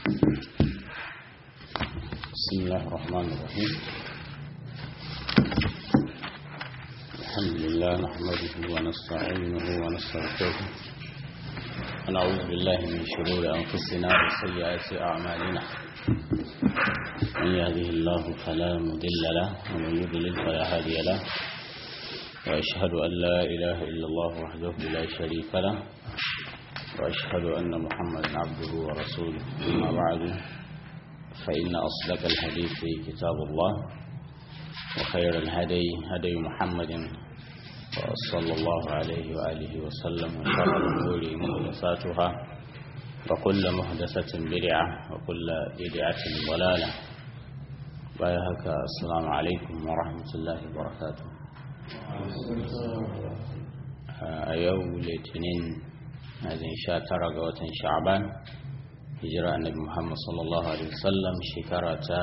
بسم الله الرحمن الرحيم الحمد لله نحمده ونستعينه ونستغفره ونعوذ بالله من شرور أنفسنا وسيئات أعمالنا من يهده الله فلا مضل له ومن يضلل فلا هادي له وأشهد أن لا إله إلا الله وحده لا شريك له وأشهد أن محمدا عبده ورسوله أما بعد فإن أصدق الحديث كتاب الله وخير الهدي هدي محمد صلى الله عليه وآله وسلم وشر الأمور محدثاتها وكل محدثة بدعة وكل بدعة ضلالة بايهك السلام عليكم ورحمة الله وبركاته أيوم الاثنين هذه شاترة قوة شعبان hijira annabi Muhammad sallallahu alaihi wasallam shekara ta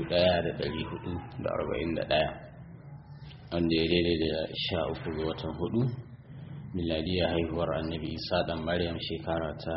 1441 wanda ya daidai da sha uku ga watan hudu miladiya haihuwar annabi isa dan maryam shekara ta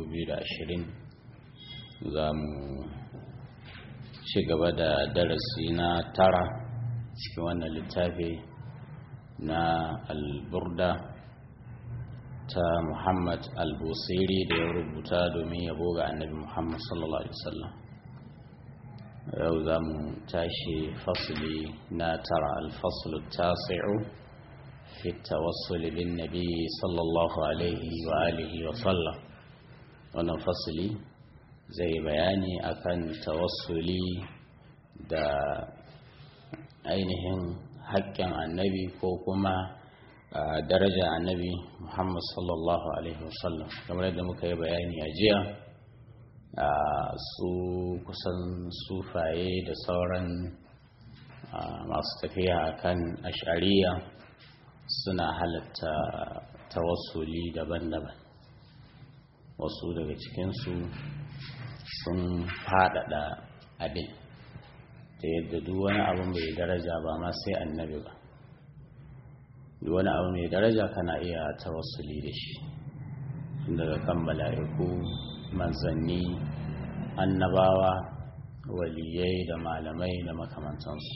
2020 za mu ci gaba da darasi na tara cikin wannan littafi na alburda ta Muhammad al-Busiri da ya rubuta domin yabo ga annabi Muhammad sallallahu Alaihi wasallam yau za mu tashi fasili na tara alfaslu tasi'u fi tawassul bin nabi sallallahu alaihi wa alihi wa sallam wannan fasili zai bayani akan tawassuli da ainihin haƙƙin annabi ko kuma daraja annabi Muhammad sallallahu Alaihi wasallam kamar yadda muka yi bayani a jiya su kusan sufaye da sauran masu tafiya akan ashariya suna halatta tawassuli daban-daban wasu daga cikinsu sun faɗaɗa abin ta yadda duk wani abin bai daraja ba ma sai annabi ba duk wani abu mai daraja kana iya tawassuli da shi daga kan mala'iku manzanni annabawa waliyai da malamai da makamantansu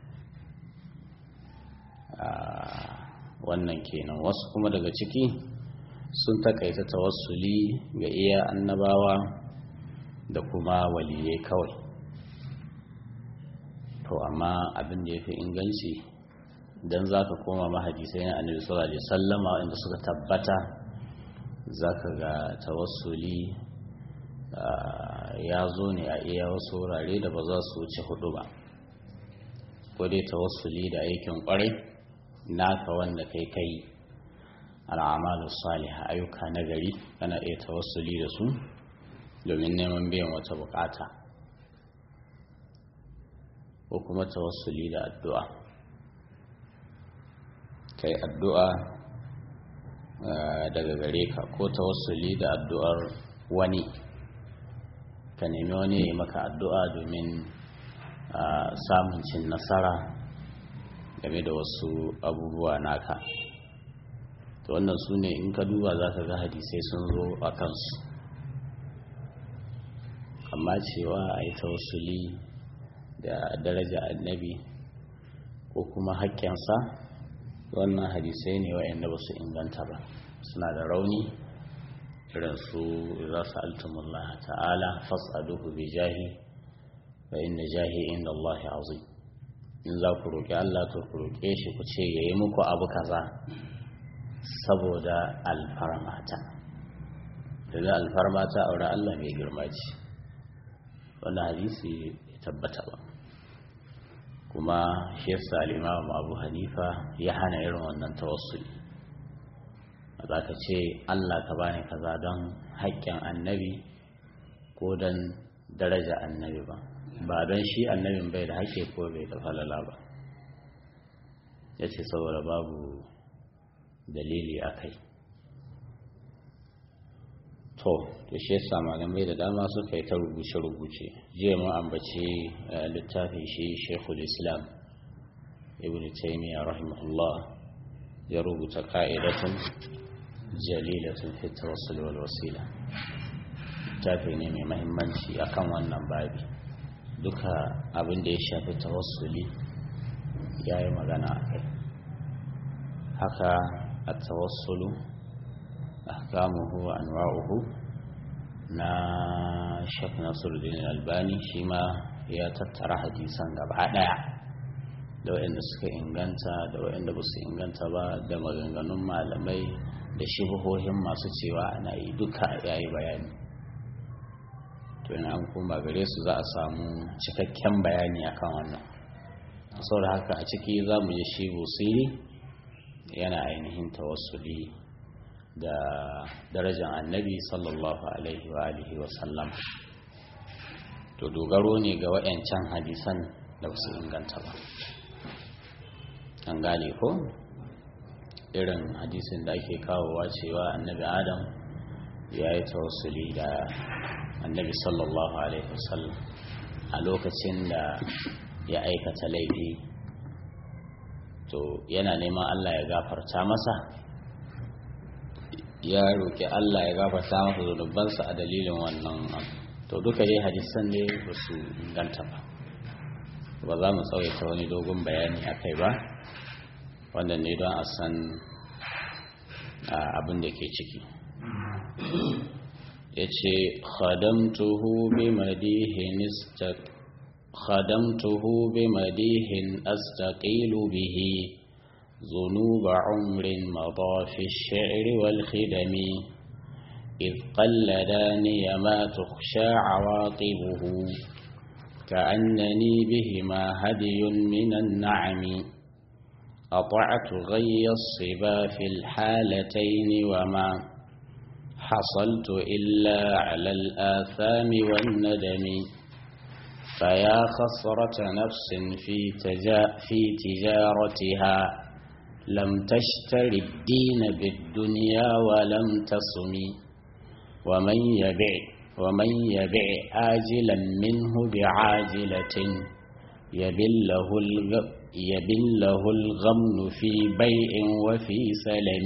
wannan kenan wasu kuma daga ciki sun takaita tawassuli ga iya annabawa da kuma waliyai kawai to amma abin da ya fi inganci dan za ka koma mahadisai na annabi sallallahu alaihi sallama inda suka tabbata za ka ga tawassuli ya zo ne a iya wasu wurare da ba za su wuce hudu ba ko dai tawassuli da aikin kwarai naka wanda kai kai al'amalu salihah ayyuka na gari kana iya tawassuli da su domin neman biyan wata bukata ko kuma tawassuli da addu'a kai addu'a daga gare ka ko tawassuli da addu'ar wani ka nemi wani ya yi maka addu'a domin samun cin nasara game da wasu abubuwa naka to wannan su ne in ka duba za ka ga hadisai sun zo a kansu amma cewa a yi tawassuli da daraja annabi ko kuma haƙƙinsa wannan hadisai ne wa'anda ba su inganta ba suna da rauni irin su za su altumullah ta'ala fas'aduhu bi jahi fa inna jahi inda Allah azim in za ku roƙi Allah to ku roƙe shi ku ce yayi muku abu kaza saboda alfarmata daga alfarmata aure Allah mai girma ce wannan hadisi ya tabbata ba kuma shi yasa al-imam Abu Hanifa ya hana irin wannan tawassuli za ka ce Allah ka bani kaza don haƙƙin annabi ko don daraja annabi ba ba don shi annabin bai da haƙƙi ko bai da falala ba ya ce saboda babu dalili a kai to to shi yasa malamai da dama suka yi ta rubuce-rubuce jiya mu ambaci littafin shi shekul islam ibn taymiya rahimahullah ya rubuta ka'idatun jalilatun fi tawassul wal wasila littafi ne mai mahimmanci akan wannan babi duka abin da ya shafi tawassuli ya yi magana a kai haka a tawassulu ahkamuhu wa anwa'uhu na shek nasiruddin albani shi ma ya tattara hadisan gaba daya da waɗanda suka inganta da waɗanda ba su inganta ba da maganganun malamai da shibuhohin masu cewa ana yi duka ya yi bayani to yana an kuma gare su za a samu cikakken bayani akan wannan saboda haka a ciki za mu ji shi busiri yana ainihin tawassuli da darajar annabi sallallahu alaihi wa alihi wa sallam to dogaro ne ga wayancan hadisan da su inganta ba an gane ko irin hadisin da ake kawowa cewa annabi adam ya yi tawassuli da annabi sallallahu alaihi wasallam a lokacin da ya aikata laifi to yana neman allah ya gafarta masa ya roƙi Allah ya gafarta masa zunubansa a dalilin wannan to duka dai hadisan ne ba su inganta ba ba za mu tsawaita wani dogon bayani a kai ba wannan ne don a san abin da ke ciki ya ce khadamtuhu bi madihin khadamtuhu bi madihin astaqilu bihi ذنوب عمر مضى في الشعر والخدم إذ قلداني ما تخشى عواقبه كأنني بهما هدي من النعم أطعت غي الصبا في الحالتين وما حصلت إلا على الآثام والندم فيا خسرة نفس في, تجا في تجارتها لم تشتر الدين بالدنيا ولم تصم ومن يبع ومن يبع آجلا منه بعاجلة يبل له يبل له الغمن في بيع وفي سلم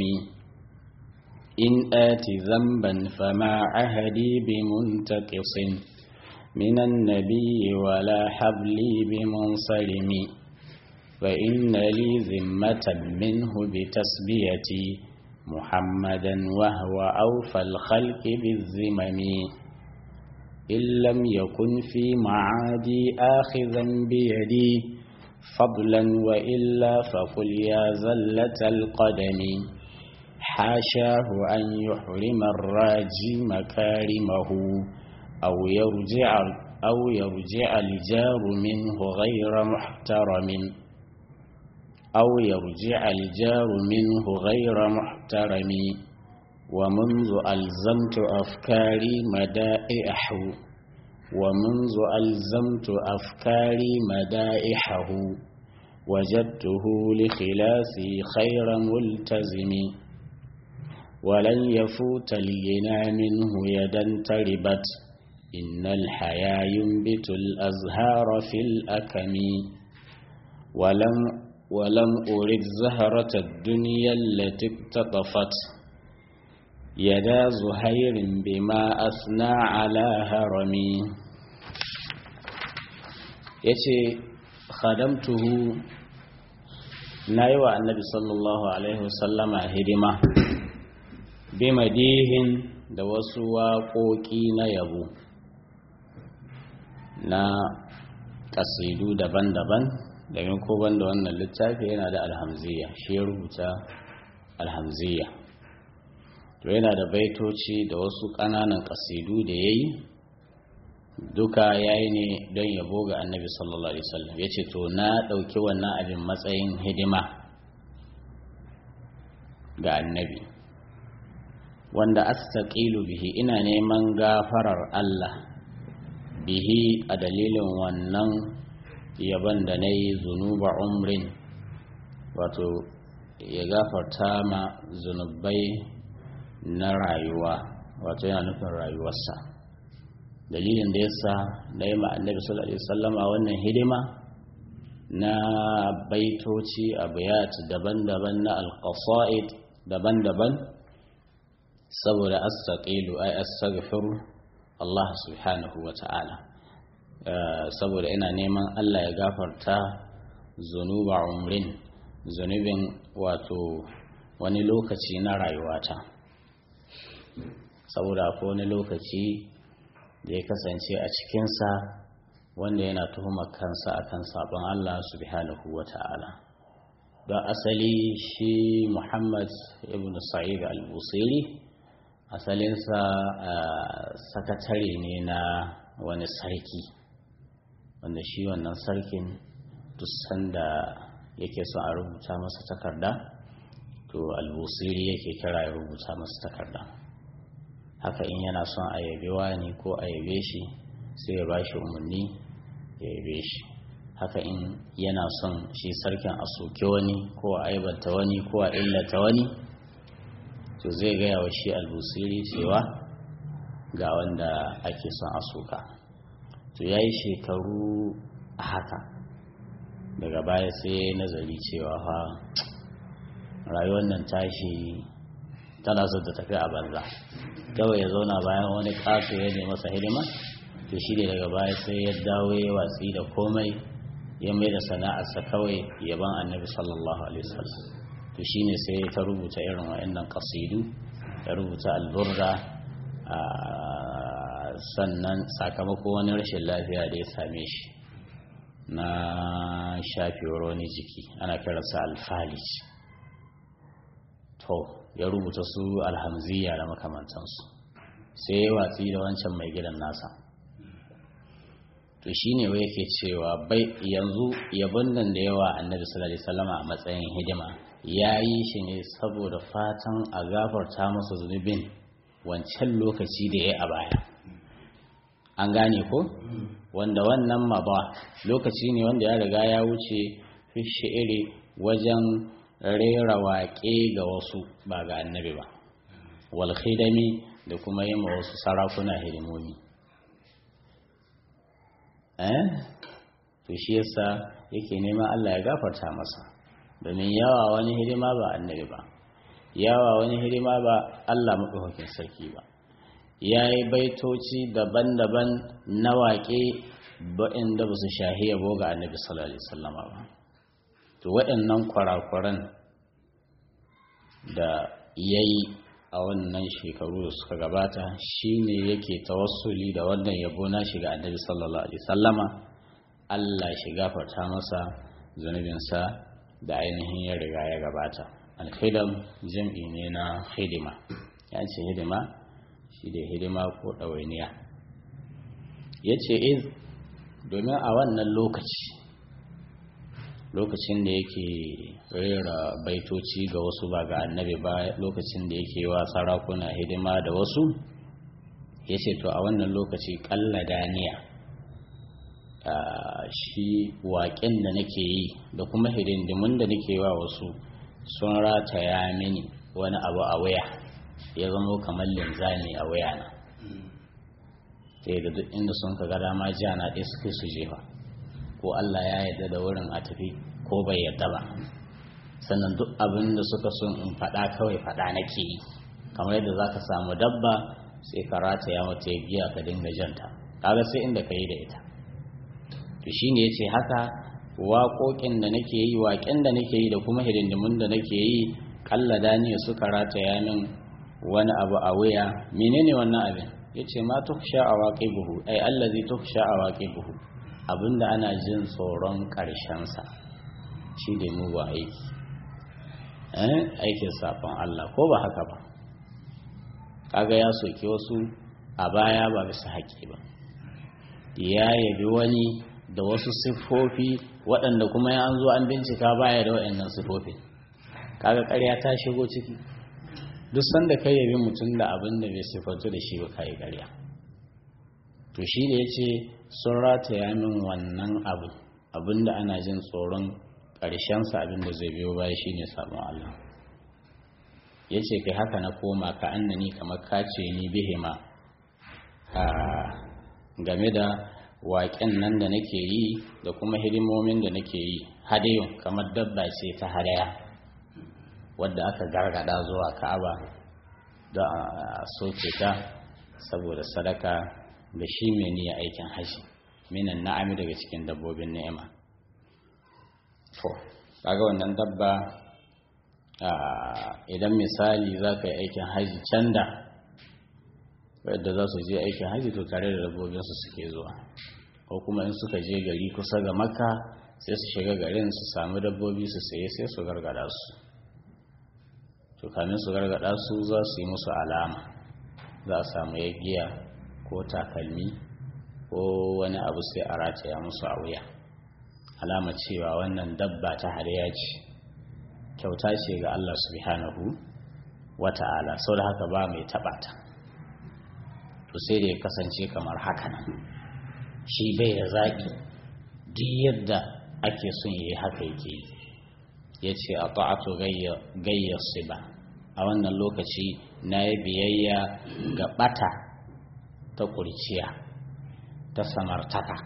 إن آت ذنبا فما عهدي بمنتقص من النبي ولا حبلي بمنصرم فإن لي ذمة منه بتسبيتي محمدا وهو أوفى الخلق بالذمم إن لم يكن في معادي آخذا بيدي فضلا وإلا فقل يا زلة القدم حاشاه أن يحرم الراجي مكارمه أو يرجع أو يرجع الجار منه غير محترم أو يرجع الجار منه غير محترم ومنذ ألزمت أفكاري مدائحه ومنذ ألزمت أفكاري مدائحه وجدته لخلافي خير ملتزم ولن يفوت الغنى منه يدا تربت إن الحيا ينبت الأزهار في الأكم ولم ولم أرد زهرة الدنيا التي اقتطفت يدا زهير بما أثنى على هرمي yace khadamtuhu na yi wa annabi sallallahu alaihi wasallama hidima bi madihin da wasu waƙoƙi na yabo na ƙasidu daban-daban domin ko banda wannan littafi yana da alhamziya shi ya rubuta alhamziya to yana da baitoci da wasu ƙananan ƙasidu da ya yi duka ya yi ne don yabo ga annabi sallallahu alaihi wasallam ya ce to na ɗauki wannan abin matsayin hidima ga annabi wanda astaqilu bihi ina neman gafarar Allah bihi a dalilin wannan yaban da na yi zunuba umrin wato ya gafarta ma zunubai na rayuwa wato yana nufin rayuwarsa dalilin da yasa na yi annabi sallallahu alaihi wasallama wannan hidima na baitoci abiyat daban-daban na alqasaid daban-daban saboda astaqilu ay astaghfiru Allah subhanahu wa ta'ala saboda ina neman Allah ya gafarta zunuba umrin zunubin wato wani lokaci na rayuwata saboda ko wani lokaci da ya kasance a cikinsa wanda yana tuhumar kansa akan sabon Allah subhanahu wa ta'ala don asali shi Muhammad ibn Sa'id al-Busiri asalinsa sakatare ne na wani sarki wanda shi wannan sarkin duk sanda yake son a rubuta masa takarda to al-Busiri yake kira ya rubuta masa takarda haka in yana son a yabe wani ko a yabe shi sai ya ba shi umarni ya yabe shi haka in yana son shi sarkin a soke wani ko a aibanta wani ko a illata wani to zai gaya wa shi albusiri cewa ga wanda ake son a soka to ya yi shekaru a haka daga baya sai nazari cewa fa rayuwar nan tashi tana so ta tafi a banza kawai ya zauna bayan wani ƙato ya nemi masa hidima to shi ne daga baya sai ya dawo ya watsi da komai ya mai da sana'arsa kawai yaban annabi sallallahu alaihi wasallam to shine sai ta rubuta irin wa'annan qasidu ya rubuta alburra sannan sakamako wani rashin lafiya da ya same shi na shafewar wani jiki ana kiransa alfalis to ya rubuta su alhamziya da makamantansu sai ya watsi da wancan mai gidan nasa to shine wai yake cewa bai yanzu yabon nan da yawa annabi sallallahu alaihi wasallam a matsayin hidima ya yi shi ne saboda fatan a gafarta masa zunubin wancan lokaci da ya a baya an gane ko wanda wannan ma ba lokaci ne wanda ya riga ya wuce fi shi'iri wajen rera waƙe ga wasu ba ga annabi ba wal khidami da kuma yi ma wasu sarakuna hidimomi eh to shi yasa yake neman Allah ya gafarta masa domin yawa wani hidima ba annabi ba yawa wani hidima ba Allah maɗaukakin sarki ba ya yi baitoci daban-daban na waƙe waɗanda ba su shahi yabo ga annabi sallallahu alaihi wasallama ba to waɗannan kwarakwaran da ya yi a wannan shekaru da suka gabata shine yake tawassuli da wannan yabo na shiga annabi sallallahu alaihi wasallama Allah shi gafarta masa zunubinsa da ainihin ya riga ya gabata alkhidam jam'i ne na hidima ya ce hidima shi da hidima ko ɗawainiya ya ce iz domin a wannan lokaci lokacin da yake rera baitoci ga wasu ba ga annabi ba lokacin da yake wa sarakuna hidima da wasu ya ce to a wannan lokaci ƙalla daniya shi waƙen da nake yi da kuma hidindimun da nake wa wasu sun rataya mini wani abu a waya ya zama kamar linzami a waya na sai da duk inda sun ka ga dama jiya na ɗaya suke su jefa ko Allah ya yarda da wurin a tafi ko bai yarda ba sannan duk abin da suka son in faɗa kawai faɗa nake yi kamar yadda za ka samu dabba sai ka rataya mata ya giya ka dinga janta kaga sai inda ka yi da ita to shine ya ce haka waƙoƙin da nake yi waƙen da nake yi da kuma hidindimun da nake yi kalla daniya suka rataya min wani abu a wuya menene wannan abin ya ce ma tuhsha a waƙe buhu ai allazi tuhsha a waƙe buhu abinda ana jin tsoron ƙarshensa shi da mugu aiki aikin safon Allah ko ba haka ba kaga ya soke wasu a baya ba bisa haƙi ba ya yabi wani da wasu siffofi waɗanda kuma ya an zo an bincika baya da waɗannan siffofi kaga ƙarya ta shigo ciki duk sanda kai yabi mutum da abin da bai siffantu da shi ba kai ƙarya to shi da ya ce sun rataya min wannan abu abin da ana jin tsoron ƙarshensa abin da zai biyo baya shine sabon Allah ya ce kai haka na koma ka annani kamar kace ni bihima game da waƙen nan da nake yi da kuma hidimomin da nake yi hadayun kamar dabba ce ta hadaya wadda aka gargada zuwa ka'aba don a soke ta saboda sadaka ga shi mai niyya aikin haji minan na'ami daga cikin dabbobin ni'ima to kaga wannan dabba idan misali za ka yi aikin haji can da wadda za su je aikin haji to tare da dabbobinsu suke zuwa ko kuma in suka je gari kusa ga makka sai su shiga garin su sami dabbobi su saye sai su gargada su to kamin su gargada su za su yi musu alama za a samu yagiya ko takalmi ko wani abu sai a rataya musu a wuya alama cewa wannan dabba ta hariya ce kyauta ce ga Allah subhanahu wata'ala sau da haka ba mai taɓa ta to sai da ya kasance kamar haka nan shi bai da zaɓi duk yadda ake son yi haka yake yi ya ce a ta'atu gayyar ba a wannan lokaci na yi biyayya ga ɓata ta ƙurciya ta samartaka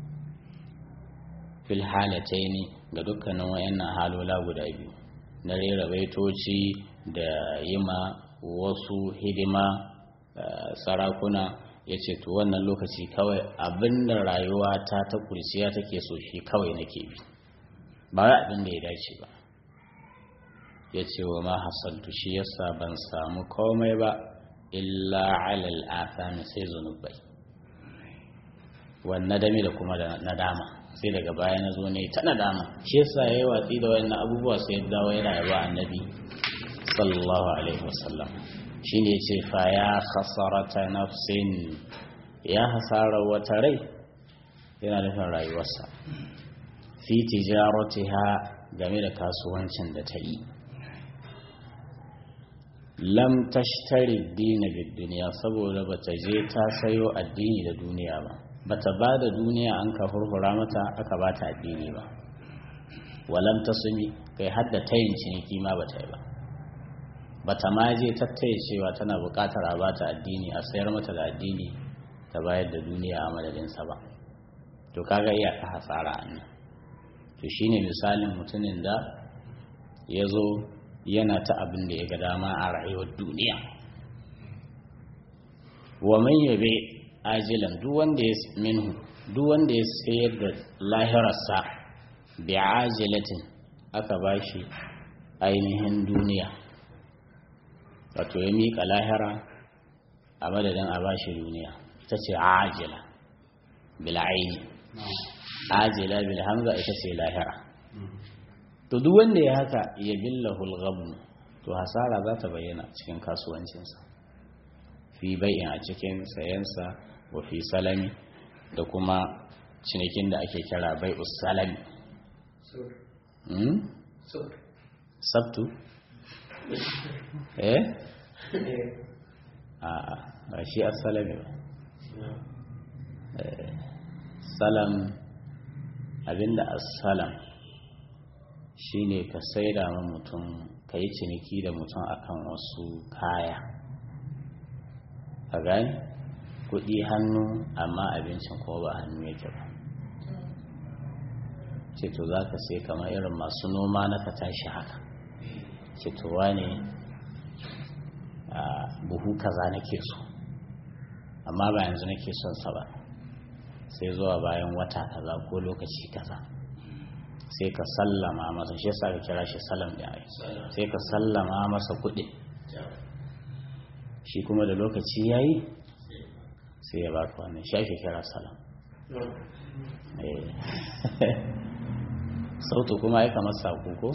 fil halataini ga dukkanin wayannan halola guda biyu na rera baitoci da yima wasu hidima sarakuna ya ce to wannan lokaci kawai abinda rayuwa ta ta kurciya take so shi kawai nake bi ba wai abin da ya dace ba ya ce wa ma hasaltu shi yasa ban samu komai ba illa alal afami sai zunubai wannan dami da kuma da nadama sai daga baya na zo ne ta nadama shi yasa yayi watsi da wannan abubuwa sai ya dawo yana yaba annabi sallallahu alaihi wasallam shine yace fa ya khasarata nafsin ya hasara wata rai yana nufin rayuwarsa fi tijaratiha game da kasuwancin da ta yi lam tashtari dina bid duniya saboda bata je ta sayo addini da duniya ba bata ba da duniya an ka hurhura mata aka ba ta addini ba walam ta sumi kai hadda tayin ciniki ma bata yi ba bata ma je tattaye cewa tana buƙatar a bata addini a sayar mata da addini ta bayar da duniya a madadinsa ba to kaga iya ka hasara a nan to shine misalin mutumin da ya zo yana ta abin da ya ga dama a rayuwar duniya wa man yabe ajilan duk wanda ya minhu duk wanda ya sayar da lahirarsa bi ajilatin aka bashi ainihin duniya wato ya miƙa lahira a madadin a bashi duniya ita ce ajila bil aini ajila bil hamza ita ce lahira to duk wanda ya haka ya billahu al to hasara za ta bayyana cikin kasuwancinsa fi bai'in a cikin sayansa wa fi salami da kuma cinikin da ake kira bai'us salami sabtu eh a ba shi as-salami ba salam abinda as-salam shine ka saida ma mutum ka yi ciniki da mutum akan wasu kaya ka gani kuɗi hannu amma abincin ko ba hannu yake ba ce to za ka sai kamar irin masu noma na ka tashi haka ce to wane buhu kaza nake so amma ba yanzu nake son sa ba sai zuwa bayan wata kaza ko lokaci kaza sai ka sallama masa shi yasa ka kira shi salam da ai sai ka sallama masa kuɗi shi kuma da lokaci yayi sai ya baka wannan shi ake kira salam sautu kuma ya kamar saƙo ko?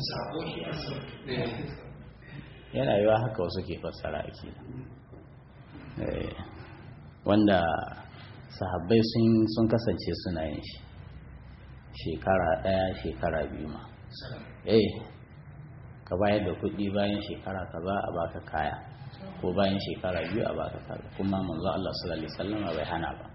yana yiwa haka wasu ke fassara ake wanda sahabbai sun kasance suna yin shi shekara ɗaya shekara biyu ma eh ka bayar da kuɗi bayan shekara ka za a baka kaya ko bayan shekara biyu a baka kaya kuma manzo Allah sallallahu alaihi wasallam bai hana ba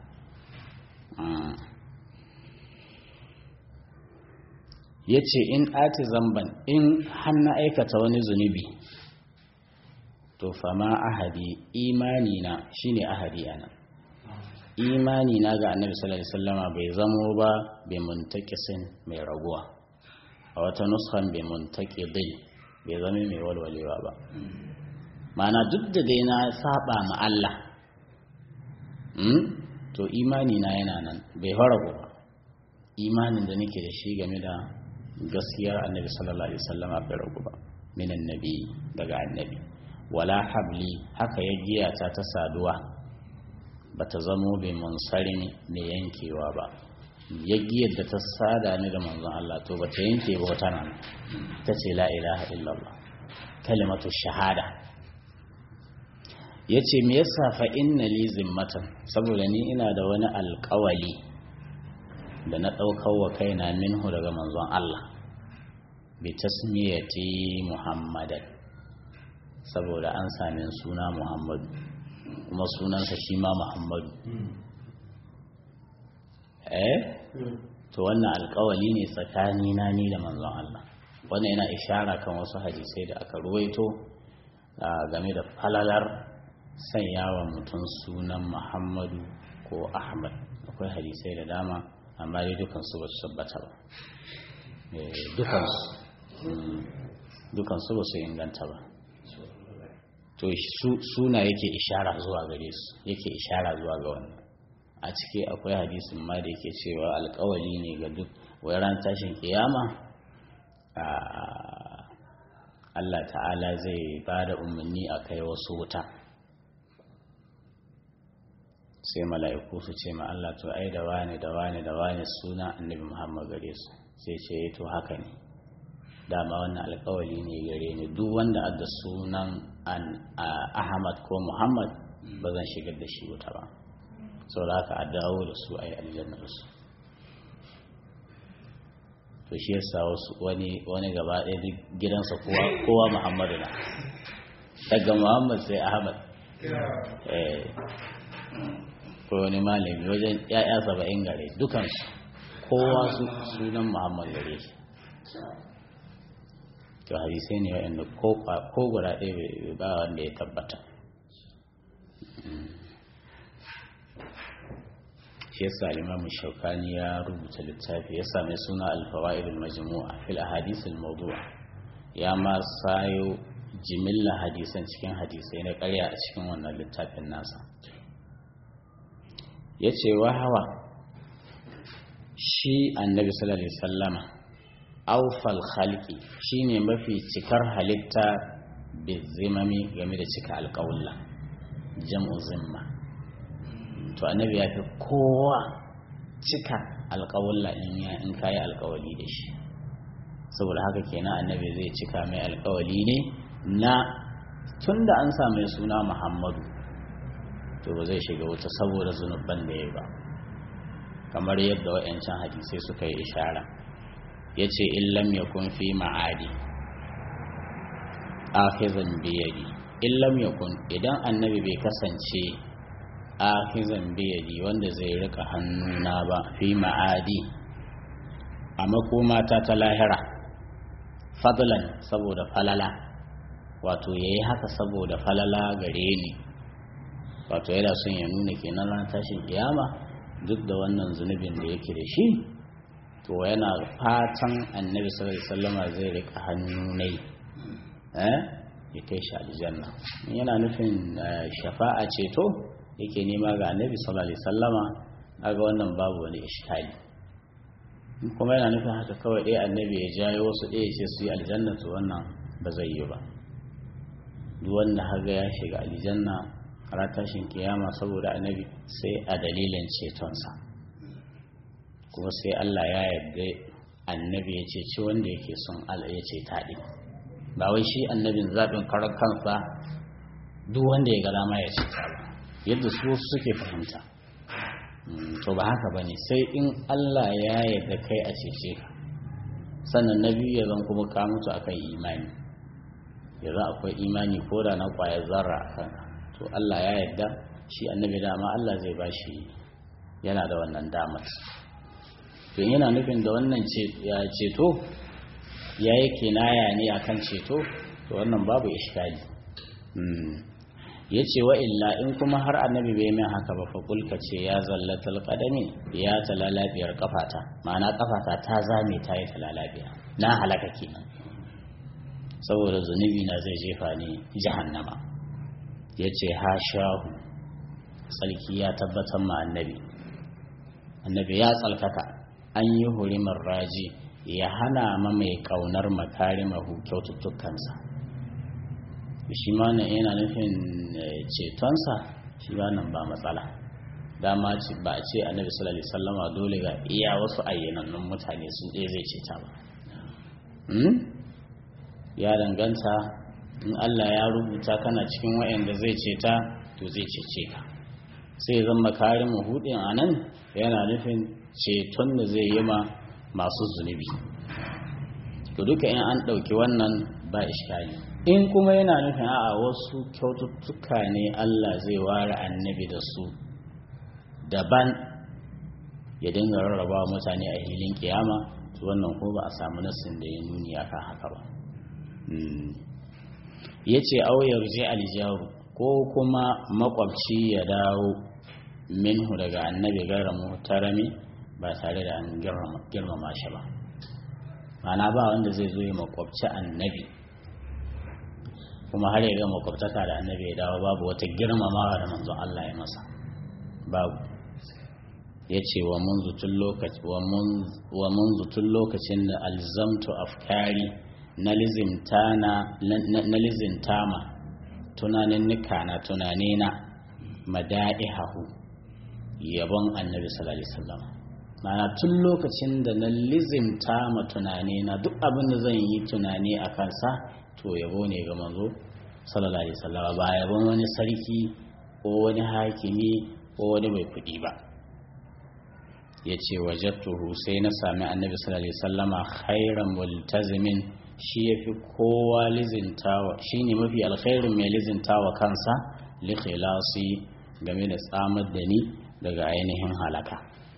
ya ce in ati zamban in hannu aikata wani zunubi to fama ahadi imani na shine ahadi ana imani na ga annabi sallallahu alaihi wasallama bai zamo ba bai muntakisin mai raguwa a wata nuskan bai muntakidin bai zama mai walwalewa ba mana duk da dai na saba ma Allah to to imani na yana nan bai fara ba imanin da nake da shi game da gaskiyar annabi sallallahu alaihi wasallam bai ragu ba minan nabi daga annabi wala habli haka ya giya ta ta saduwa bata zamo bai munsari mai yankewa ba ya giyar da ta sada ni da manzon Allah to bata yanke ba wata nan ta ce la ilaha illallah kalimatu shahada yace me yasa fa inna li zimmatan saboda ni ina da wani alƙawali da na ɗaukar wa kaina minhu daga manzon Allah bi tasmiyati muhammadan saboda an sami suna muhammadu kuma sunansa shi ma muhammadu eh to wannan alkawali ne tsakani na ni da manzon Allah wannan yana ishara kan wasu hadisai da aka ruwaito game da falalar sanyawa mutum sunan muhammadu ko ahmad akwai hadisai da dama amma dai dukansu ba su tabbata ba dukansu dukansu ba su inganta ba to suna yake ishara zuwa gare su yake ishara zuwa ga wannan a ciki akwai hadisin ma da yake cewa alkawali ne ga duk wai ran tashin kiyama Allah ta'ala zai ba da umarni a kai wasu wuta sai mala'iku su ce ma Allah to ai da wane da wane da wane suna annabi Muhammad gare su sai ce to haka ne dama wannan alkawali ne gare ni duk wanda adda sunan Ahmad ko Muhammad ba zan shigar da shi wuta ba sau da haka a dawo da su a yi aljannar su to shi yasa wani wani gaba ɗaya duk gidansa kowa Muhammadu na daga Muhammad sai Ahmad ko wani malami wajen ya'ya saba'in gare dukansu kowa sunan muhammad gare shi to hadisai ne wa'anda ko guda ɗaya ba wanda ya tabbata shi yasa limamu shaukani ya rubuta littafi ya sami suna alfawa'idul majmu'a fil ahadisul mawdu'a ya ma sayo jimilla hadisan cikin hadisai na ƙarya a cikin wannan littafin nasa ya ce wa hawa shi annabi sallallahu alaihi sallama aufal khalqi shine mafi cikar halitta bizimami game da cika alƙawulla jam'u zimma to annabi ya fi kowa cika alƙawulla in ya in kayi alƙawali da shi saboda haka kenan annabi zai cika mai alƙawali ne na tunda an sa mai suna muhammadu to ba zai shiga wuta saboda zunuban da ya ba kamar yadda wa'yancan hadisai suka yi ishara ya ce illam ya kun fi ma'adi afizan biyadi illam ya kun idan annabi bai kasance afizan biyadi wanda zai rika hannuna ba fi ma'adi a makomata ta lahira fadlan saboda falala wato ya yi haka saboda falala gare ni wato yana son ya nuna kenan ran tashin kiyama duk da wannan zunubin da yake da shi to yana fatan annabi sallallahu alaihi wasallama zai rika hannu ne eh ya kai shi aljanna yana nufin shafa'a ceto yake nema ga annabi sallallahu alaihi wasallama aga wannan babu wani iskali kuma yana nufin haka kawai ɗaya annabi ya jayo wasu ɗaya ce su yi aljanna to wannan ba zai yi ba duk wanda haga ya shiga aljanna a tashin kiyama saboda annabi sai a dalilin cetonsa kuma sai Allah ya yarda annabi ya ceci wanda yake son Allah ya ce taɗi ba wai shi annabin zaɓin karar kansa duk wanda ya ga dama ya ce ta ba yadda su suke fahimta to ba haka ba ne sai in Allah ya yarda kai a cece ka sannan na biyu ya zan kuma ka mutu akan imani ya za akwai imani ko da na kwayar zarra a kanka to Allah ya yarda shi annabi dama Allah zai ba shi yana da wannan damar to yana nufin da wannan ceto ya yi kinaya ne akan ceto to wannan babu ishkali ya ce wa illa in kuma har annabi bai min haka ba faƙulka ce ya zallatal ƙadami ya talalabiyar kafata ma'ana kafata ta zame ta yi talalabiya na halaka kenan saboda zunubi na zai jefa ni jahannama ya ce ha shahu tsarki ya tabbatar ma annabi annabi ya tsalkaka an yi hurimar raji ya hana ma mai kaunar makarimahu kyaututtukansa shi ma nan yana nufin cetonsa shi ba nan ba matsala dama ba a ce annabi sallallahu alaihi wasallama dole ga iya wasu ayyanannun mutane sun ɗaya zai ceta ba ya danganta in Allah ya rubuta kana cikin wayanda zai ceta to zai cece ka sai zan makarin hudin a nan yana nufin ceton da zai yi ma masu zunubi to duka in an ɗauki wannan ba iskali in kuma yana nufin a wasu kyaututtuka ne Allah zai ware annabi da su daban ya dinga rarraba mutane a hilin kiyama to wannan ko ba a samu nassin da ya nuni akan haka ba ya ce auyar je aljaru ko kuma makwabci ya dawo minhu daga annabi gaira muhtarami ba tare da an girmama shi ba mana ba wanda zai zo ya makwabci annabi kuma har ya ga makwabtaka da annabi ya dawo babu wata girmamawa da manzon Allah ya masa babu ya ce wa munzu tun lokacin da alzamtu afkari na lizintama tunanin nika na tunanina mada'ihahu yabon annabi sallallahu alaihi wasallam mana tun lokacin da na lizimta ma tunanina duk abin da zan yi tunani a kansa to yabo ne ga manzo sallallahu alaihi wasallam ba yabon wani sarki ko wani hakimi ko wani mai kuɗi ba ya ce wajattuhu sai na sami annabi sallallahu alaihi wasallama khairan multazimin shi yafi kowa lizintawa shine mafi alkhairin mai lizintawa kansa li khilasi game da tsamar da ni daga ainihin halaka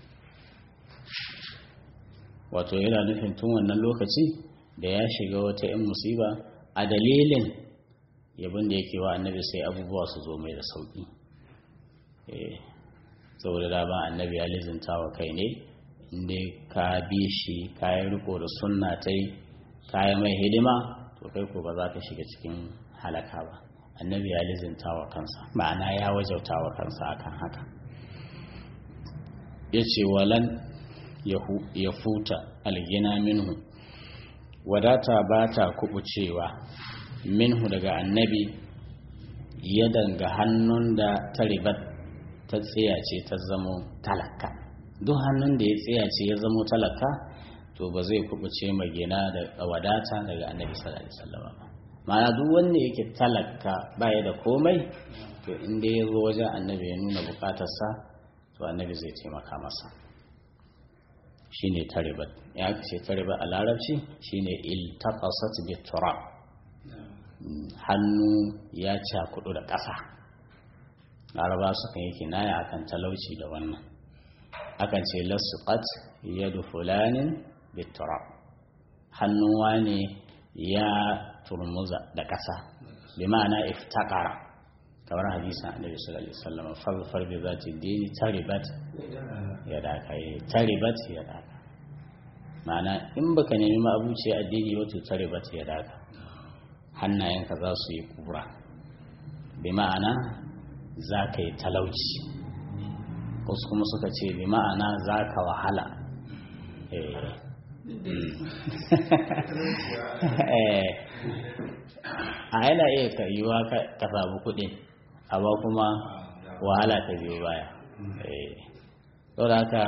wato yana nufin tun wannan lokaci da ya shiga wata 'yan musiba a dalilin yabin da yake wa annabi sai abubuwa su zo mai da sauki saboda dama annabi ya lizinta wa kai ne inda ka bi shi kayan riko da sunna ta yi kayan mai hidima to kai ko ba za ka shiga cikin halaka ba annabi ya lizinta wa kansa ma'ana ya wajauta wa kansa akan haka ya ce walan ya futa algina minhu wadata ba ta kubucewa minhu daga annabi ya danga hannun da ta ribat ta tsiyace ta zamo talaka duk hannun da ya tsiyace ya zamo talaka to ba zai kubuce magina da wadata daga annabi sallallahu alaihi wasallam ba ma'ana duk wanda yake talaka baya da komai to inda ya zo wajen annabi ya nuna bukatarsa to annabi zai taimaka masa shine taribat ya ce taribat a larabci shine iltaqasat bi turab hannu ya cakudu da ƙasa laraba sukan yi kinaya akan talauci da wannan akan ce lasuqat yadu fulanin bi turab hannun wane ya turmuza da ƙasa bi ma'ana iftaqara kamar hadisin annabi sallallahu alaihi wasallam farfar bi zati dini taribat ya daka yi taribat ya daka ma'ana in baka nemi ma'abuci addini wato taribat ya daka hannayenka za su yi kura bi ma'ana za ka yi talauci wasu kuma suka ce bi ma'ana za ka wahala a yana iya ka yiwa ka samu kuɗin amma kuma wahala ta biyo baya saboda haka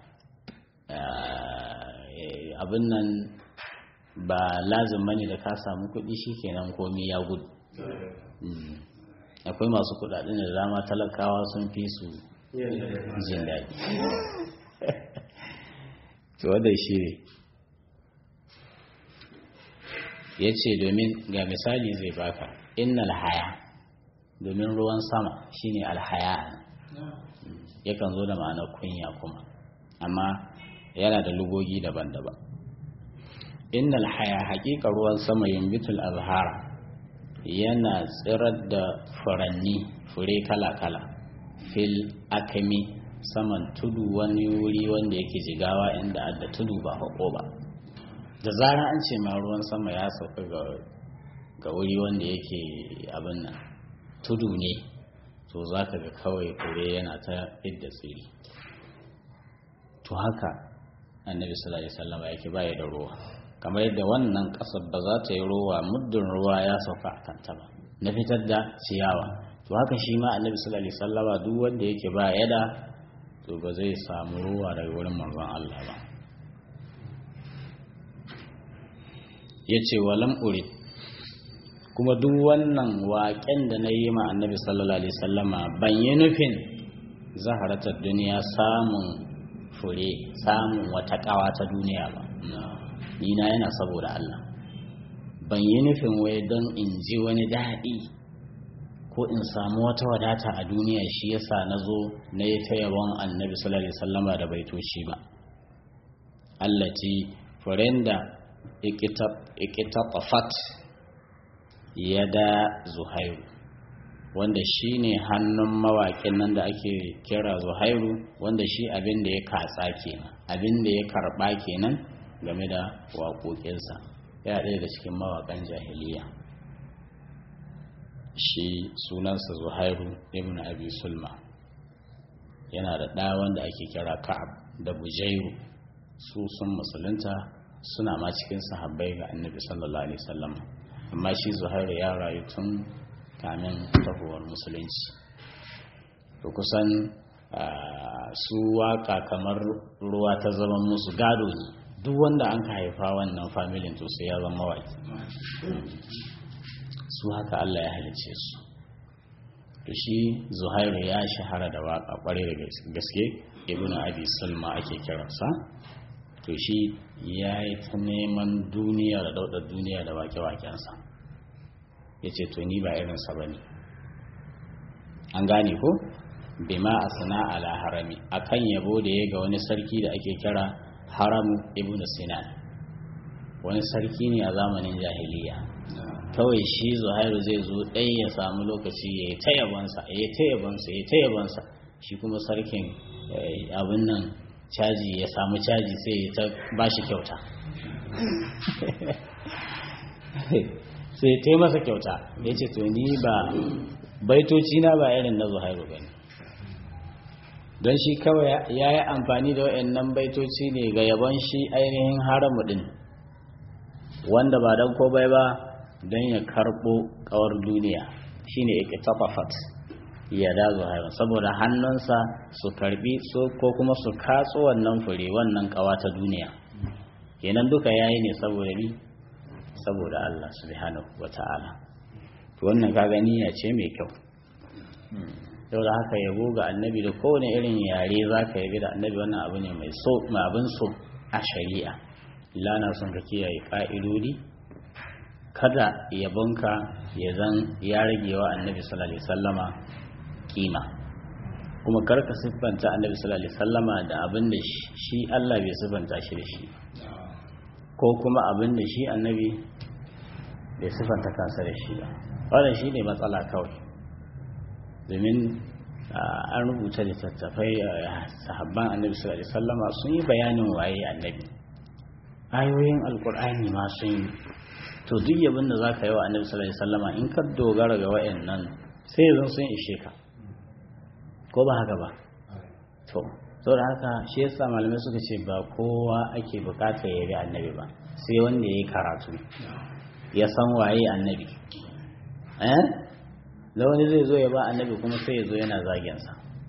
abin nan ba lazim bane da ka samu kuɗi shikenan komi ya gudu akwai masu kuɗaɗen da dama talakawa sun fi su jin daɗi to wadda shi ne ya ce domin ga misali zai baka innal haya domin ruwan sama shine alhaya yakan zo da ma'anar kunya kuma amma yana da lugogi daban-daban innal haya haƙiƙa ruwan sama yumbitul azhara yana tsirar da furanni fure kala-kala fil akami saman tudu wani wuri wanda yake jigawa inda adda tudu ba haƙo ba da zara an ce ma ruwan sama ya sauka ga wuri wanda yake abin nan tudu ne to za ka ga kawai fure yana ta fidda tsiri to haka annabi sallallahu alaihi wasallam yake baya da ruwa kamar yadda wannan kasar ba za ta yi ruwa muddin ruwa ya sauka a kanta ba na fitar da ciyawa to haka shi ma annabi sallallahu alaihi wasallam duk wanda yake ba yada to ba zai samu ruwa daga wurin manzon Allah ba yace walam urid kuma duk wannan waƙen da na yi ma annabi sallallahu alaihi wasallama ban yi nufin zaharatar duniya samun fure samun wata ƙawa ta duniya ba ni na yana saboda Allah ban yi nufin wai don in ji wani daɗi ko in samu wata wadata a duniya shi yasa na zo na yi ta yabon annabi sallallahu alaihi wasallama da baitoci ba allati furen da ikitafat yada zuhairu wanda shi ne hannun mawaƙin nan da ake kira zuhairu wanda shi abin da ya katsa kenan abin da ya karɓa kenan game da waƙoƙinsa ya ɗaya da cikin mawaƙan jahiliya shi sunansa zuhairu ibn abi sulma yana da ɗa wanda ake kira ka'ab da bujairu su sun musulunta suna ma cikin sahabbai ga annabi sallallahu alaihi wasallam amma shi zuhairu ya rayu tun kamin tahowar musulunci to kusan su waka kamar ruwa ta zama musu gado ne duk wanda an ka haifa wannan familin to sai ya zama mawaki su haka Allah ya halice su to shi zuhairu ya shahara da waka kwarai da gaske ibnu abi sulma ake kiransa to shi ya yi ta neman duniya da daudar duniya da wake-wakensa ya ce to ni ba irinsa ba ne an gane ko bima a sana ala harami akan yabo da ya ga wani sarki da ake kira haramu ibn sinan wani sarki ne a zamanin jahiliya kawai shi zuhairu zai zo ɗaya ya samu lokaci ya yi ta yabonsa ya yi ta yabonsa ya yi ta yabonsa shi kuma sarkin abin nan caji ya samu caji sai ya ta ba shi kyauta sai ta masa kyauta ya ce to ni ba baitoci na ba irin na zuhairu ba don shi kawai ya yi amfani da waɗannan baitoci ne ga yabon shi ainihin haramu ɗin wanda ba don ko bai ba don ya karɓo ƙawar duniya shine ikitafafat ya da zuhairu saboda hannunsa su karbi ko kuma su katso wannan fure wannan ƙawa ta duniya kenan duka yayi ne saboda ni saboda Allah subhanahu wata'ala to wannan kaga niyya ce mai kyau yau da haka yabo ga annabi da kowane irin yare zaka yabi da annabi wannan abu ne mai so mai abin so a shari'a lana son ka kiyaye ka'idodi kada yabonka ya zan ya rage wa annabi sallallahu alaihi wasallama kima kuma karka siffanta annabi sallallahu alaihi wasallama da abin da shi Allah bai siffanta shi da shi ko kuma abin da shi annabi bai siffanta kansa da shi ba wannan shi ne matsala kawai domin an rubuta littattafai sahabban annabi sallallahu alaihi wasallama sun yi bayanin waye annabi ayoyin alkur'ani ma sun yi to duk yabin da zaka yi wa annabi sallallahu alaihi wasallama in ka dogara ga wayannan sai yanzu sun ishe ka ko ba haka ba to saboda haka shi yasa malamai suka ce ba kowa ake bukata ya bi annabi ba sai wanda ya yi karatu ya san waye annabi eh da wani zai zo ya ba annabi kuma sai ya zo yana zagensa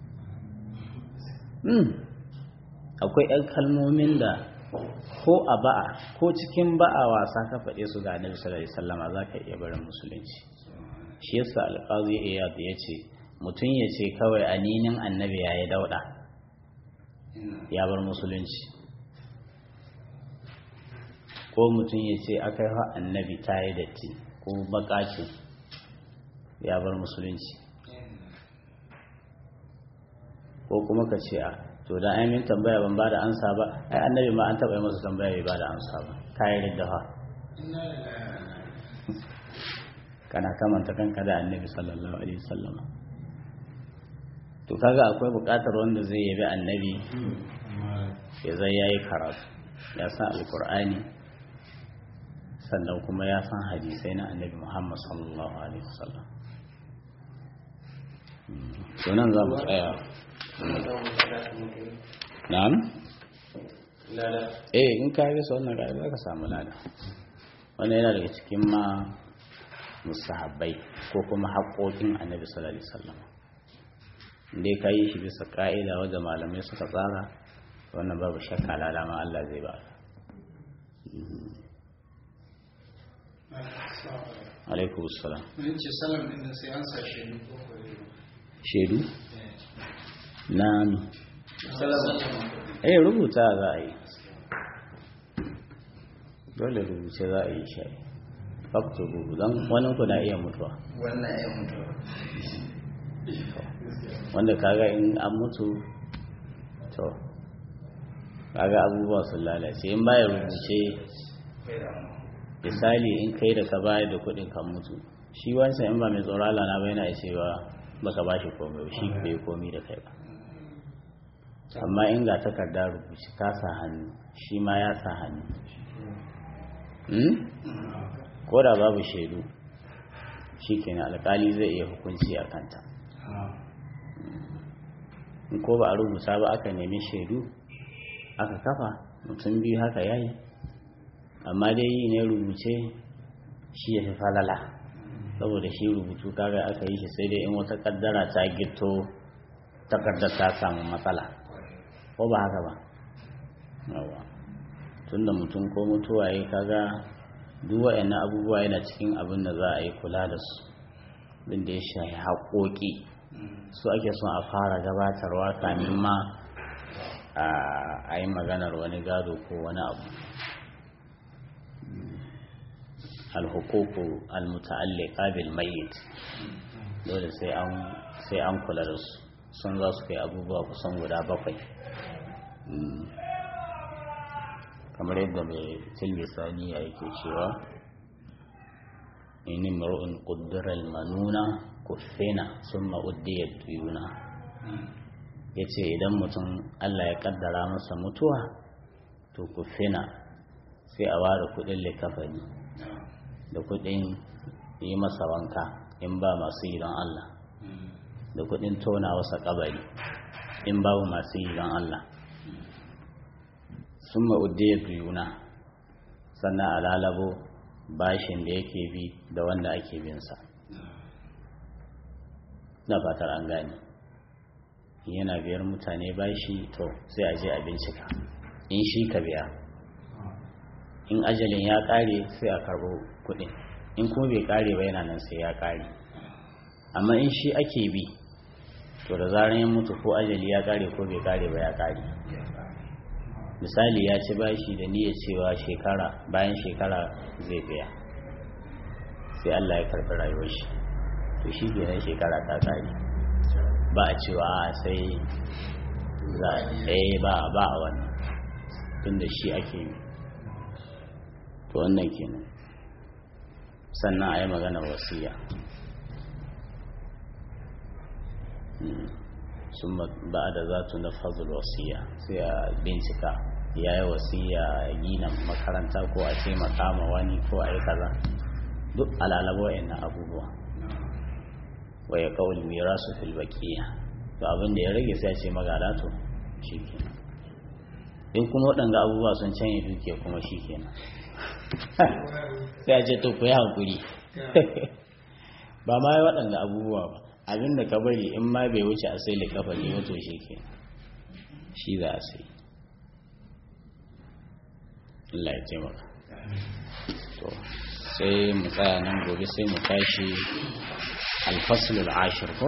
hmm. akwai 'yan kalmomin da ko a ba'a ko cikin ba'a wasa ka faɗe su ga annabi sallallahu alaihi wasallama za ka iya barin musulunci shi yasa alƙazi iyad ya ce mutum ya ce kawai aninin annabi ya yi dauɗa ya bar musulunci ko mutum ya ce aka yi annabi ta yi datti ko bakaci ya bar musulunci ko kuma ka ce a to da ainihin tambaya ban ba da ansa ba ai annabi ma an taɓa yi masa tambaya bai ba da ansa ba kayi riddafa kana kamanta kanka da annabi sallallahu alaihi wasallama to kaga akwai buƙatar wanda zai yabi annabi ya zai yayi karatu ya san alkur'ani sannan kuma ya san hadisai na annabi muhammad sallallahu alaihi wasallam to nan za mu tsaya na'am eh in ka yi sa wannan gari za ka samu lada wannan yana daga cikin ma musahabbai ko kuma haƙoƙin annabi sallallahu alaihi wasallam dai ka yi shi bisa ƙa'ida wadda malamai suka tsara wannan babu shakka lalama Allah zai ba alaikum salam mun ce salam din sai an sa shaidu shaidu na mi eh rubuta za a yi dole rubuce za a yi shi faktu rubu don wani ku na iya mutuwa wannan ya mutu wanda kaga in an mutu to kaga abubuwa sun lalace in baya rubuce misali in kai da ka bayar da kuɗin kan mutu shi wancan in ba mai tsoron Allah na bai na cewa baka ba shi komai shi bai komi da kai ba amma in ga takarda rubuce ka sa hannu shi ma ya sa hannu ko da babu shaidu shi kenan alkali zai iya hukunci a kanta in ko ba a rubuta ba aka nemi shaidu aka kafa mutum biyu haka yayi amma dai yi ne rubuce shi ya fi falala saboda shi rubutu kaga aka yi shi sai dai in wata kaddara ta gito takardar ta samu matsala ko ba haka ba yawa tunda mutum ko mutuwa ya kaga duk waɗannan abubuwa yana cikin abin da za a yi kula da su din da ya shafi haƙoƙi su ake son a fara gabatarwa kamin ma a yi maganar wani gado ko wani abu alhukuku almuta'alliqa bil mayyit dole sai an sai an kula da su sun za su kai abubuwa kusan guda bakwai kamar yadda mai tilmisani ya yake cewa in imru'un qaddara al-manuna kuffina summa uddiya tuyuna yace idan mutum Allah ya kaddara masa mutuwa to kuffina sai a ware kudin likafani da kudin yi masa wanka in ba masu yi don Allah da kudin tona wasa kabari in babu masu yi don Allah sun ma'udiyar juna sannan a lalabo bashin da yake bi da wanda ake binsa na fatar an gane yana biyar mutane bashi to sai a je a bincika in shi ka biya in ajalin ya kare sai a karbo kudin in kuma bai kare ba yana nan sai ya kare amma in shi ake bi to da zarar ya mutu ko ajali ya kare ko bai kare ba ya kare misali ya ci bashi da niyyar cewa shekara bayan shekara zai biya sai Allah ya karɓi rayuwar shi to shi kenan shekara ta kare ba a cewa sai za a ba ba a wannan tunda shi ake yi to wannan kenan sannan a yi maganar wasiya sun ba da za tu na fazil wasiya sai a bincika ya yi wasiya gina makaranta ko a ce makama wani ko a yi kaza duk alalabo na abubuwa wa ya kawul mira su filbakiya to abin da ya rage sai a ce magada to shi kenan in kuma waɗanga abubuwa sun canye duke kuma shi kenan sai a ce to ku yi hankuri ba ma yi waɗanda abubuwa ba abin da ka bari in ma bai wuce a sai likafa ne wato shi ke shi za a sai Allah ya taimaka to sai mu tsaya nan gobe sai mu tashi alfaslul ashir ko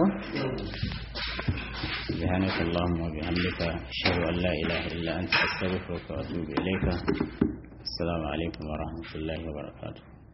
سبحانك اللهم وبحمدك أشهد أن لا إله إلا أنت أستغفرك وأتوب إليك السلام عليكم ورحمة الله وبركاته